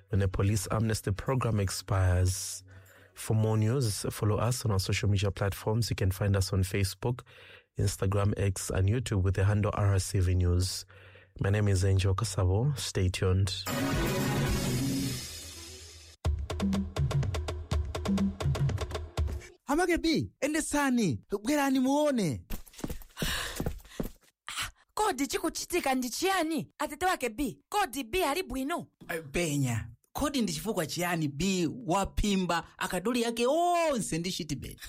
when the police amnesty program expires. For more news, follow us on our social media platforms. You can find us on Facebook, Instagram, X, and YouTube with the handle RCV News. My name is Angel Kasabo. Stay tuned. Amagebi, endesani, bwerani muone. kodi chikuchitika ndi chiyani atete wake b kodi b ali bwino Penya, kodi ndi chifukwa chiyani b waphimba akaduli yake onse ndi chitibeti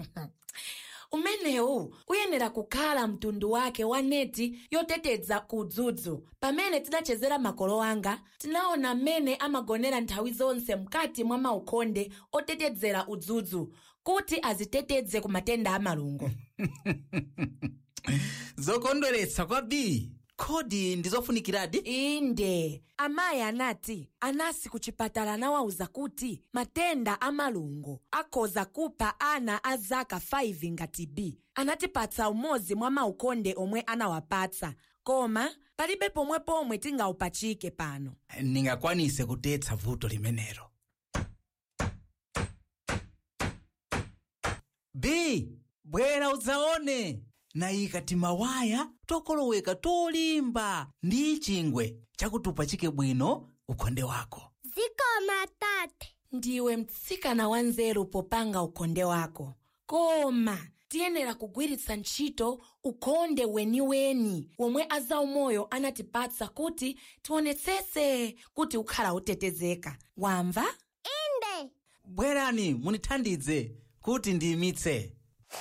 umenewu uyenera kukhala mtundu wake wa neti yoteteza ku udzudzu pamene tidachezera makolo anga tinaona mmene amagonera nthawi zonse mkati mwa maukonde otetezera udzudzu kuti aziteteze ku matenda a malungo zokondweretsa kwa b kodi ndizofunikiradi inde amayi anati anasi ku chipatala anawawuza kuti matenda a malungo akhoza kupha ana a zaka 5 ngati b anatipatsa umodzi mwa maukonde omwe anawapatsa koma palibe pomwe pomwe tingawupachike pano ningakwanise kutetsa vuto limenelo b bwera udzaone nayika timawaya tokoloweka tolimba ndi chingwe chakutupachike bwino ukonde wako zikoma tate ndiwe mtsikana wanzeru popanga ukonde wako koma tiyenera kugwiritsa ntchito ukonde weniweni womwe azaumoyo anatipatsa kuti tionetsetse kuti ukhala utetezeka wamva inde bwerani munithandize kuti ndiyimitse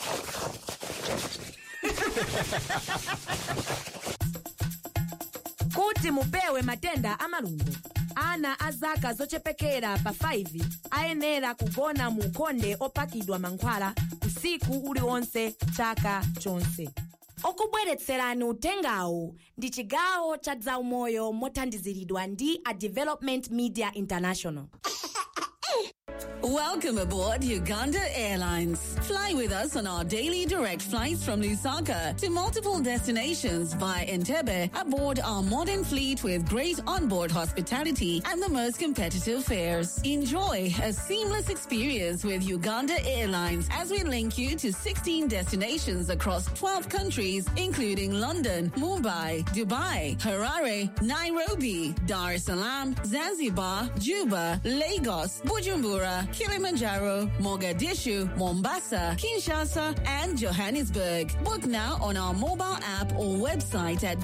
kuti mupewe matenda amalungo ana a zaka zochepekera pa 5 ayenera kugona mu ukonde opakidwa mankhwala usiku uliwonse chaka chonse okubweretserani utengawu ndi chigawo cha zaumoyo mothandiziridwa ndi a development media international Welcome aboard Uganda Airlines. Fly with us on our daily direct flights from Lusaka to multiple destinations via Entebbe aboard our modern fleet with great onboard hospitality and the most competitive fares. Enjoy a seamless experience with Uganda Airlines as we link you to 16 destinations across 12 countries, including London, Mumbai, Dubai, Harare, Nairobi, Dar es Salaam, Zanzibar, Juba, Lagos, Bujumbura, Kilimanjaro, Mogadishu, Mombasa, Kinshasa, and Johannesburg. Book now on our mobile app or website at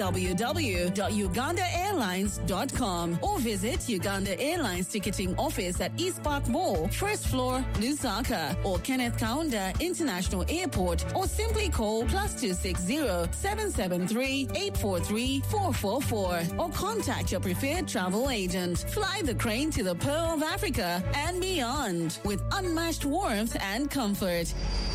www.ugandaairlines.com or visit Uganda Airlines ticketing office at East Park Mall, first floor, Lusaka, or Kenneth Kaunda International Airport, or simply call plus 260 773 843 444 or contact your preferred travel agent. Fly the crane to the Pearl of Africa and beyond with unmatched warmth and comfort.